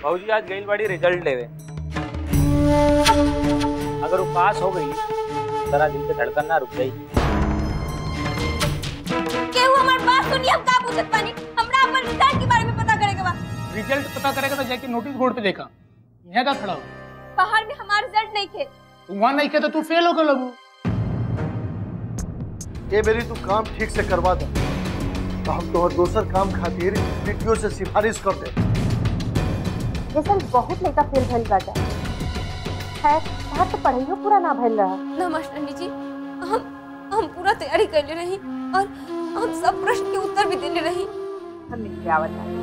भौजी आज गई बड़ी रिजल्ट लेवे अगर वो पास हो गई तेरा दिल के धड़कन ना रुक गई केहू हमार बात सुनी हम का पूछत पानी हमरा अपन रिजल्ट के बारे में पता करे के बा रिजल्ट पता करेगा तो जाके नोटिस बोर्ड पे देखा यहाँ का खड़ा हो बाहर में हमार रिजल्ट नहीं थे तू वहाँ नहीं किया तो तू फेल हो गए लगू ये मेरी तू काम ठीक से करवा दे तो हम तोहर दोसर काम खातिर वीडियो से सिफारिश कर दे जैसे बहुत लड़का फेल भइल बाटा खैर तहार तो पढ़ाइयो पूरा ना भइल रहा ना मास्टरनी जी हम हम पूरा तैयारी कर रही और हम सब प्रश्न के उत्तर भी देने रही हम लिख के आवत बानी।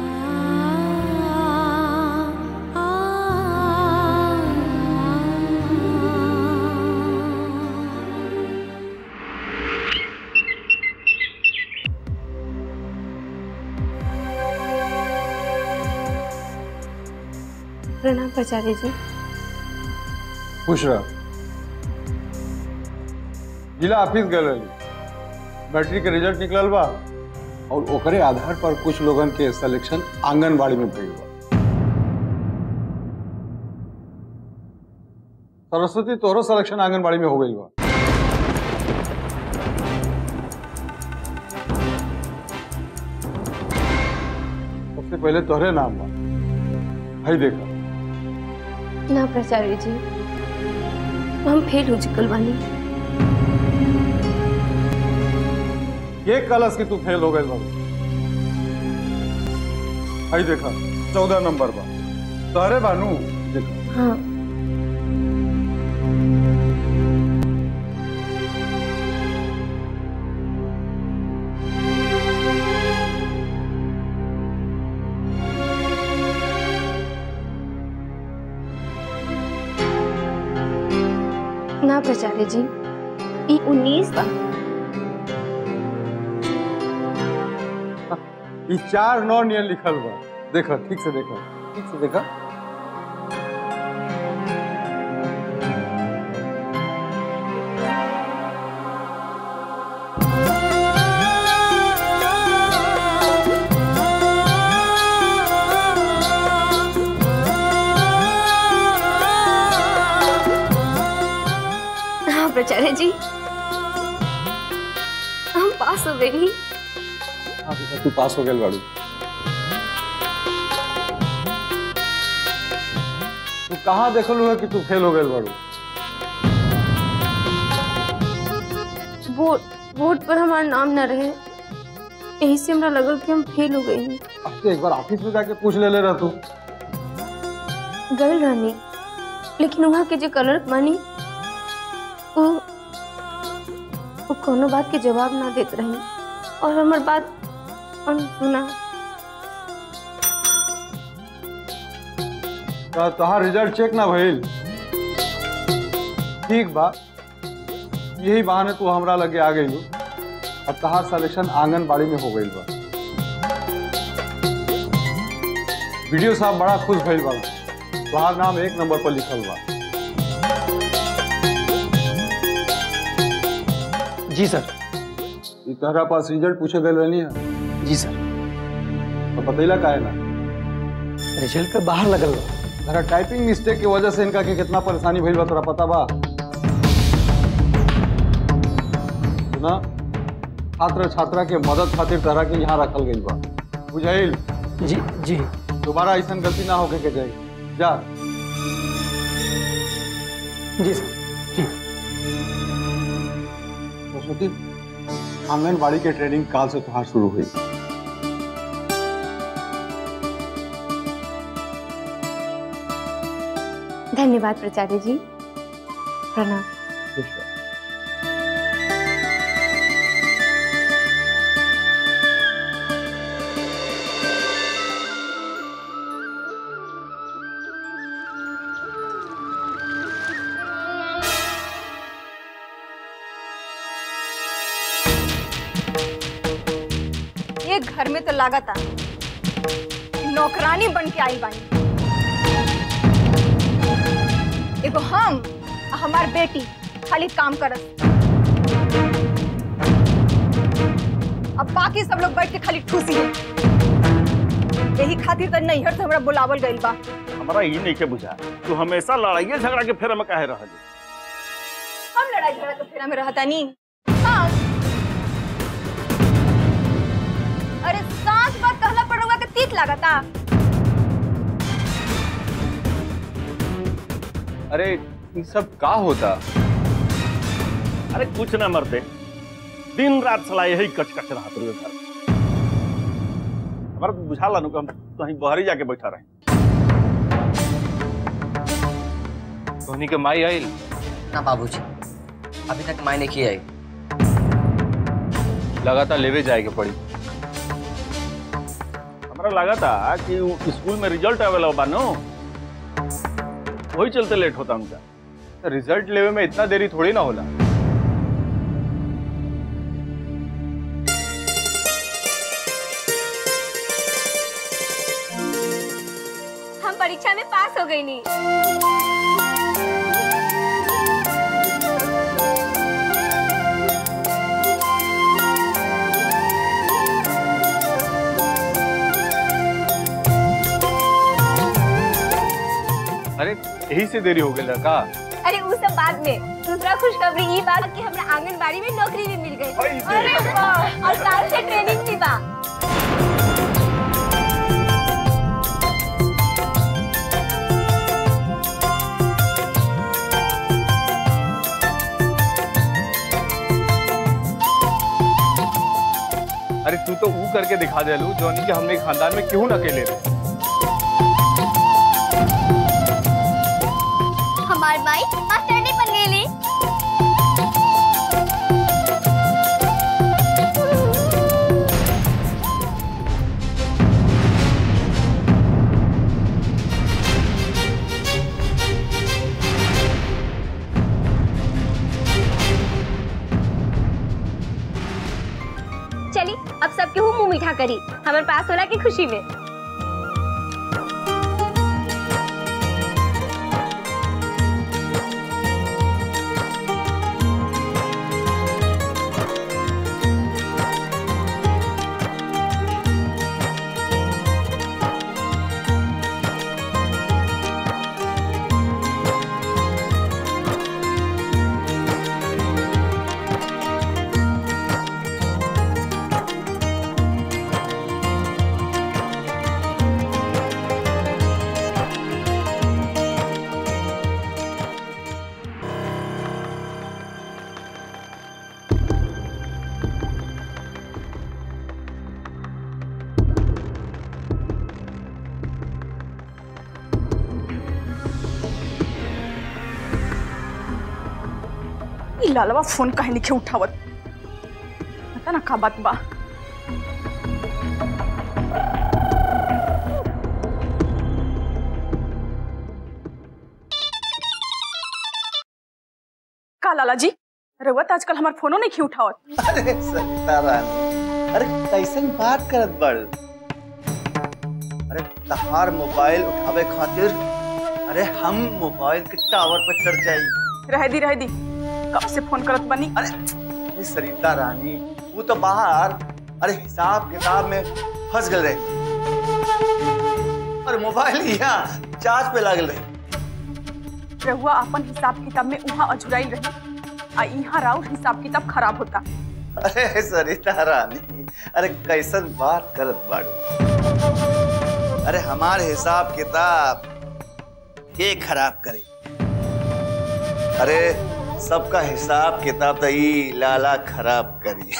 प्रणाम प्राचार्य जी खुश रह जिला ऑफिस गए रही मैट्रिक के रिजल्ट निकलल बा और ओकरे आधार पर कुछ लोगन के सिलेक्शन आंगनबाड़ी में भइल बा सरस्वती तोहरो सिलेक्शन आंगनबाड़ी में हो गई बा सबसे पहले तोहरे नाम बा भाई देखा ना प्राचार्य जी हम फेल हो चुकल बानी ये कलश की तू फेल हो गए बाबू भाई देखा चौदह नंबर बा तोहरे बानू देखा हाँ ना प्राचार्य जी ई उन्नीस बा ये चार नौ नियन लिखल बा देखा ठीक से देखा ठीक से देखा हाँ प्राचार्य जी हम पास हो गए नहीं हाँ बेटा तू पास हो गया बाड़ू तू कहाँ देखलू है कि तू फेल हो गए बाड़ू वोट वोट पर हमारा नाम न रहे यही से हमरा लगल कि हम फेल हो गई अब तो एक बार ऑफिस में जाके पूछ ले ले रहा तू गल रहनी लेकिन वहाँ के जो कलर मानी वो वो कोनो बात के जवाब ना देत रही और हमार बात सुना तो तोहार रिजल्ट चेक ना भइल ठीक बा यही बहाने तू हमरा लगे आ गई अब तहार सिलेक्शन आंगनबाड़ी में हो गई बा वीडियो साहब बड़ा खुश भइल बा तोहार नाम एक नंबर पर लिखल बा जी सर ई तहरा पास रिजल्ट पूछे गए रहनी है जी सर तो बतैला काहे ना रिजल्ट के बाहर लगल बा तहरा टाइपिंग मिस्टेक की वजह से इनका के कितना परेशानी भइल बा तोरा पता बा सुना छात्र छात्रा के मदद खातिर तरह के यहाँ रखल गई बा बुझाइल जी जी दोबारा ऐसा गलती ना होके के जाए जा जी सर जी सरस्वती आंगनबाड़ी के ट्रेनिंग काल से तुहार शुरू हुई धन्यवाद प्राचार्य जी प्रणाम खुश रह। ये घर में तो लागत आ कि नौकरानी बन के आई बानी एगो हम आ हमार बेटी खाली काम करत अब बाकी सब लोग बैठ के खाली ठूसी है यही खातिर तो नैहर से हमरा बुलावल गइल बा हमारा ई नहीं के बुझा तू हमेशा लड़ाइए झगड़ा के फेर में काहे रहल हम लड़ाई झगड़ा के फेरा में रहता नी हाँ अरे सांस बात कहला पड़ुआ के तीत लागता अरे ये सब का होता अरे कुछ ना मरते दिन रात सला यही कच कच रहा तुझे घर हमारा तो बुझा लानू कि हम कहीं बहरी जाके बैठा रहे धोनी के माई आइल ना बाबूजी अभी तक मायने की आई लगातार लेवे जाए के पड़ी हमारा लगा था कि उ स्कूल में रिजल्ट आवेला बा नो वही चलते लेट होता उनका रिजल्ट लेवे में इतना देरी थोड़ी ना होला हम परीक्षा में पास हो गई नहीं अरे यही से देरी हो गई लड़का अरे वो सब बाद में दूसरा खुशखबरी ये बात कि हमरा आंगनबाड़ी में नौकरी भी मिल गई अरे वाह और साल से ट्रेनिंग भी बा अरे तू तो ऊ करके दिखा दे लू जोनी कि हमने खानदान में क्यों न अकेले रहे हमार माई मास्टरनी बन गेली चली अब सबके हूँ मुंह मीठा करी हमारे पास होला की खुशी में ई लालवा फोन काहे नहीं उठावत पता ना का बात बा का लाला जी रउआ आजकल हमार फोनो नहीं उठावत अरे सरिता रानी अरे कैसन बात करत बड़ अरे तहार मोबाइल उठावे खातिर अरे हम मोबाइल के टावर पर चढ़ जाई रह दी रह दी कब से फोन करत बनी अरे अरे सरिता रानी वो तो बाहर अरे हिसाब किताब में फंस गए रहे और मोबाइल यहाँ चार्ज पे लागल रहे रहुआ अपन हिसाब किताब में वहाँ अझुराई रही आ यहाँ राउर हिसाब किताब खराब होता अरे सरिता रानी अरे कैसन बात करत बाड़ू अरे हमार हिसाब किताब के खराब करे अरे सबका हिसाब किताब तो ई लाला खराब करी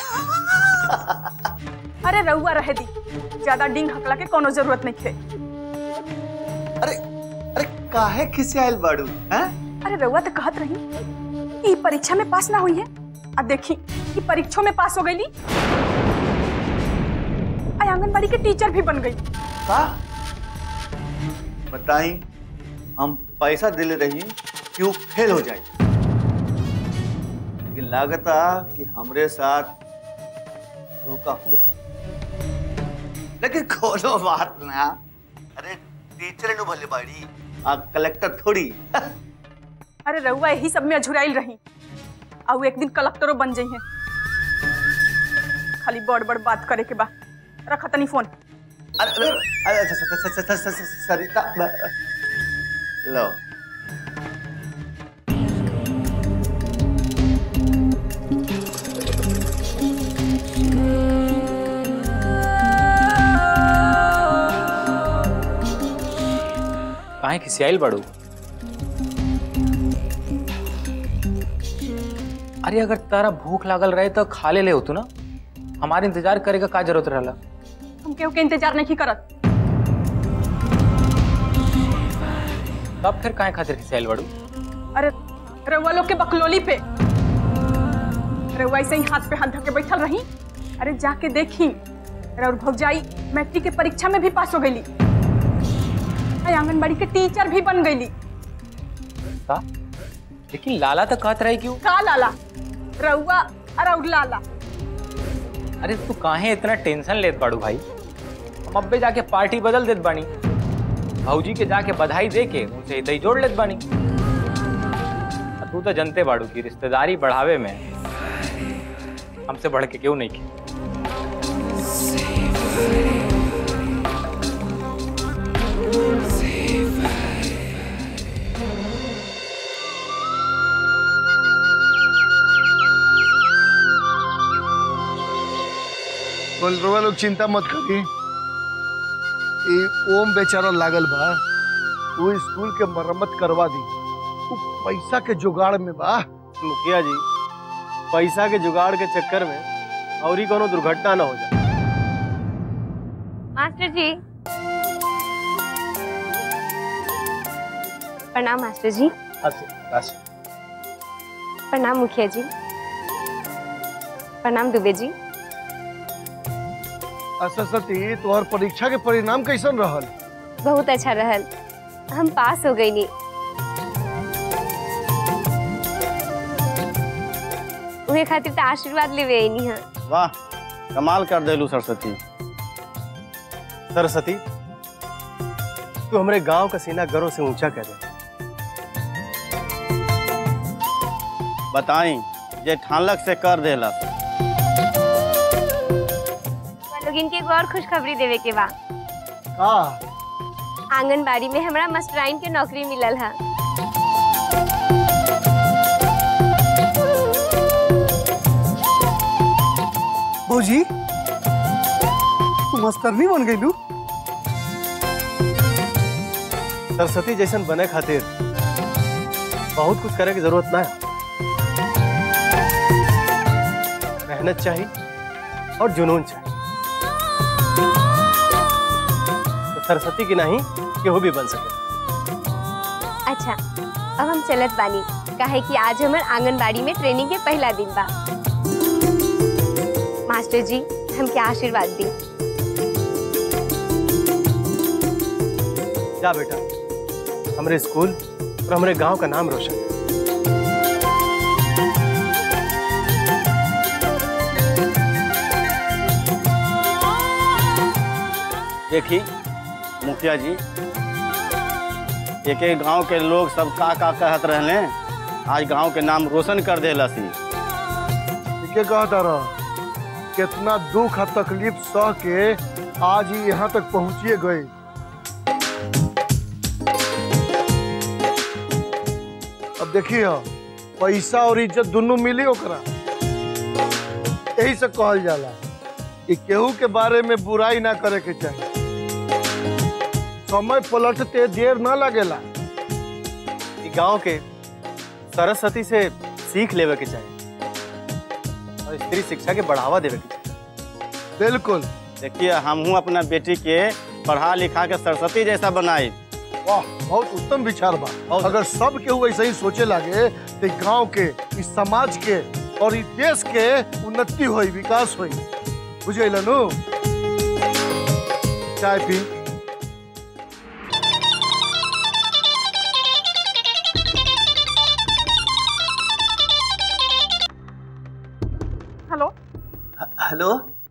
अरे रहुआ रह दी ज्यादा डिंग हकला के कोनो जरूरत नहीं थे अरे अरे काहे खिसे आयल बाड़ू हैं अरे रहुआ तो कहत रही ई परीक्षा में पास ना हुई है अब देखी ई परीक्षों में पास हो गई आंगनबाड़ी के टीचर भी बन गई का बताई हम पैसा दिले रही कि वो फेल हो जाए लेकिन लागता कि हमरे साथ धोखा हुआ लेकिन कोनो बात ना अरे टीचर नु भले बाड़ी आ कलेक्टर थोड़ी अरे रहुआ यही सब में अझुराइल रही और एक दिन कलेक्टरों बन जाइए खाली बड़ बड़ बात करे के बा रखा तनी फोन अरे अरे अरे स- स- स- स- स- स- सरिता लो काहे खिसियाइल बड़ू अरे अगर तारा भूख लागल रहे तो खा ले ले होतू ना हमारे इंतजार करे का का जरूरत रहला हम केहू के इंतजार नहीं करत तब फिर काहे खातिर खिसियाइल बड़ू अरे रउआ लोग के बकलोली पे रउआ ऐसे ही हाथ पे हाथ धके बैठल रही अरे जाके देखी रउर भौजाई मैट्रिक के परीक्षा में भी पास हो गईली आ आंगनबाड़ी के टीचर भी बन गईली का लेकिन लाला तो कहत रही क्यों का लाला रउआ और लाला अरे तू काहे इतना टेंशन लेत बाड़ू भाई हम अब्बे जाके पार्टी बदल देत बानी भौजी के जाके बधाई दे के उनसे हितई जोड़ लेत बानी आ तू तो जनते बाड़ू की रिश्तेदारी बढ़ावे में हमसे बढ़ के क्यों नहीं की बोलरवा लोग चिंता मत करी ई ओम बेचारा लागल बा वो स्कूल के मरम्मत करवा दी वो पैसा के जुगाड़ में बा मुखिया जी पैसा के जुगाड़ के चक्कर में और ही कोनो दुर्घटना ना हो जाए मास्टर जी प्रणाम मास्टर जी प्रणाम मुखिया जी प्रणाम दुबे जी सरस्वती तोहर परीक्षा के परिणाम कैसन रहल बहुत अच्छा रहल हम पास हो गई नी उहे खातिर तो आशीर्वाद लेवे आईनी हाँ वाह कमाल कर देलू सरस्वती सरस्वती तू हमारे गांव का सीना गर्व से ऊंचा कर दे बताई जे ठानलक से कर देला लोग इनके एगो और खुशखबरी देवे के बा का आंगनबाड़ी में हमरा मास्टराइन के नौकरी मिलल है भौजी तू मास्टरनी बन गईलू सरस्वती जैसन बने खातिर बहुत कुछ करे की जरूरत ना है मेहनत चाहिए और जुनून चाहिए तो सरस्वती की नहीं केहू भी बन सके अच्छा अब हम चलत बानी काहे कि आज हमार आंगनबाड़ी में ट्रेनिंग के पहला दिन बा मास्टर जी हमके आशीर्वाद दी जा बेटा हमारे स्कूल और हमारे गांव का नाम रोशन कर। देखी मुखिया जी एक एक गांव के लोग सब का का कहत रहले आज गांव के नाम रोशन कर देला सी के कहता रह कितना दुख और तकलीफ सह के आज ही यहाँ तक पहुँचिए गए अब देखिए पैसा और इज्जत दोनों मिली ओकरा यही से कहल जाला कि केहू के बारे में बुराई ना करे के चाहिए समय पलटते देर ना लगेला ई गांव के सरस्वती से सीख लेवे के चाहिए और स्त्री शिक्षा के बढ़ावा देवे के चाहिए बिल्कुल देखिए हमहू अपना बेटी के पढ़ा लिखा के सरस्वती जैसा बनाई वाह बहुत उत्तम विचार बा अगर सब केहू ऐसे ही सोचे लागे तो ई गांव के इस समाज के और इस देश के उन्नति होई विकास होई बुझे नु चाय पी हेलो हेलो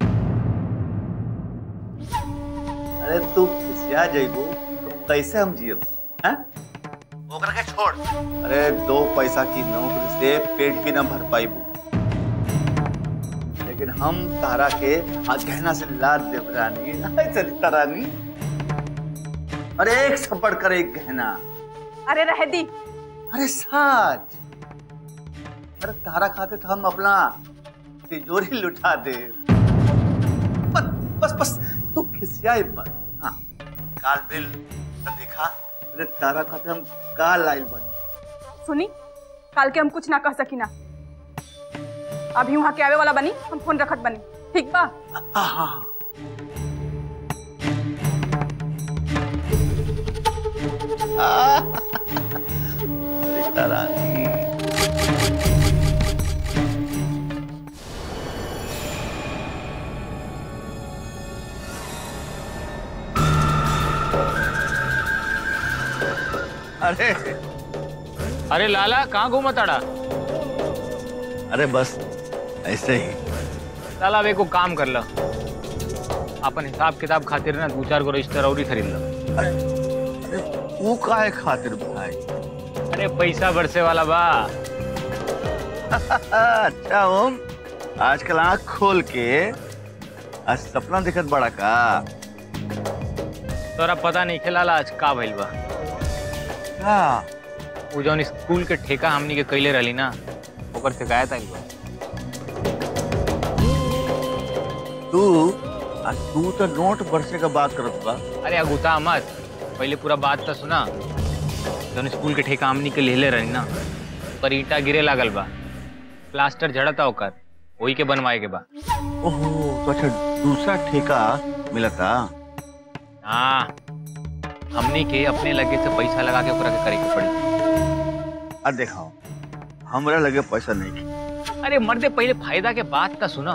अरे तू खिसिया जइबू तो कैसे हम जियब हैं ओकरा के छोड़ अरे दो पैसा की नौकरी से पेट भी ना भर पाइबू लेकिन हम तारा के आ गहना से लाद देव रानी हाय सरिता रानी अरे एक से बढ़कर एक गहना अरे रह दी अरे सच अरे तारा खाते तो हम अपना तिजोरी लुटा दे बस बस बस तू खिसियाए मत हाँ काल बिल तो दिखा अरे तारा खाते हम काल लाइल बनी सुनी काल के हम कुछ ना कह सकी ना अभी वहाँ के आवे वाला बनी हम फोन रखत बनी ठीक बा हाँ सरिता रानी अरे अरे लाला कहाँ घूमा ताड़ा अरे बस ऐसे ही लाला अब एको काम कर ला अपन हिसाब किताब खातिर ना दो चार गो रजिस्टर और ही खरीद ला वो काहे खातिर भाई अरे पैसा बरसे वाला बा अच्छा ओम आजकल आंख खोल के आज सपना दिखत बड़ा का तोरा पता नहीं खेला आज का भइल बा का वो जौन स्कूल के ठेका हमनी के कैले रहली ना ओकर शिकायत आई बा तू आ तू तो नोट बरसे का बात करत बा अरे अगुता मत पहले पूरा बात तो सुना जौन स्कूल के ठेका हमनी के लेले रहनी ना पर ईटा गिरे लागल बा प्लास्टर झड़ता ओकर वही के बनवाए के बा ओहो तो अच्छा दूसरा ठेका मिलता हाँ हमनी के अपने लगे से पैसा लगा के ओकरा के करे के पड़ी आ देखाओ हमरा लगे पैसा नहीं की अरे मर्दे पहले फायदा के बात तो सुना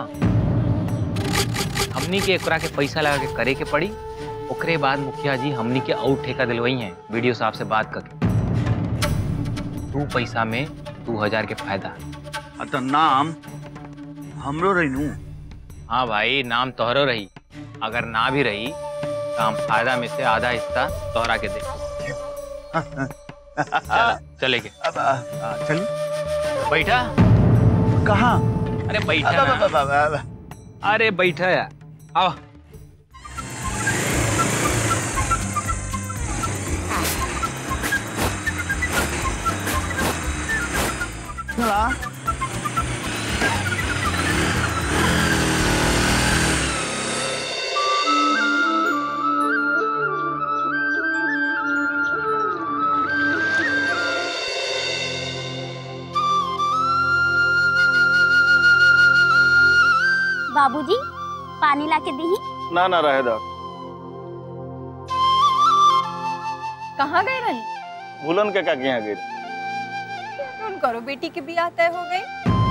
हमनी के एकरा के पैसा लगा के करे के पड़ी ओकरे बाद मुखिया जी हमनी के और ठेका दिलवाई हैं वीडियो साहब से बात करके दू पैसा में दू हजार के फायदा आ तो नाम हमरो रही हाँ भाई नाम तोहरो रही अगर ना भी रही तो हम फायदा में से आधा हिस्सा तोहरा के दे चला, चले के अब आ, आ, चली बैठा कहाँ अरे बैठा अब, ना। अब, अब, अब, अब। अरे बैठा यार आओ चला बाबूजी पानी ला के दी ना ना रहे दो कहाँ गए रही भूलन के का यहाँ गई फोन करो बेटी की बियाह तय हो गई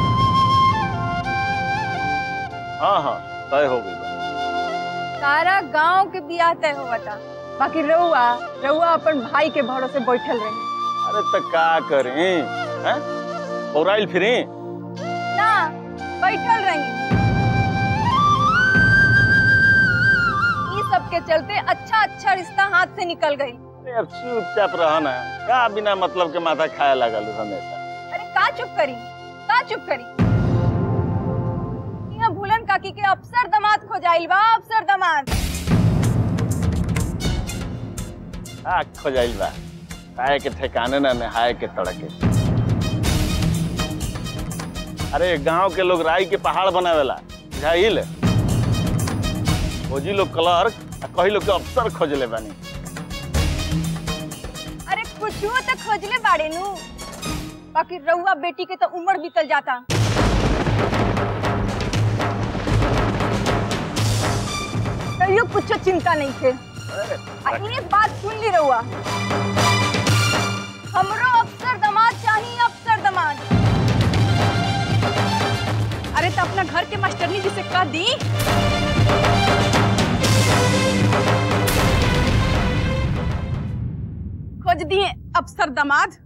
हाँ हाँ तय हो गई सारा गांव के बियाह तय हो बता बाकी रउआ रउआ अपन भाई के भरोसे बैठल रही अरे तो का करें हैं पौराइल फिरी ना बैठल रही ई सब के चलते अच्छा अच्छा रिश्ता हाथ से निकल गई अरे अब चुपचाप रहा ना का बिना मतलब के माथा खाए लगल हमेशा अरे का चुप करी का चुप करी यहाँ भूलन काकी के अफसर दमाद खोजाइल बा अफसर दमाद आँख खोजाइल बा खाए के ठिकाने ना नहाए के तड़के अरे गांव के लोग राई के पहाड़ बनावेला बुझाइल खोजी लोग क्लर्क आ कही लोग के अफसर खोजले बानी अरे कुछ तो खोजले बाड़े नु बाकी रउआ बेटी के तो उम्र बीतल जाता तैयो कुछ चिंता नहीं थे आ एक बात सुन ली रउआ हमरो अफसर दमाद चाहिए अफसर दमाद अरे तो अपना घर के मास्टरनी जी से कह दी खोज दिए अफसर दमाद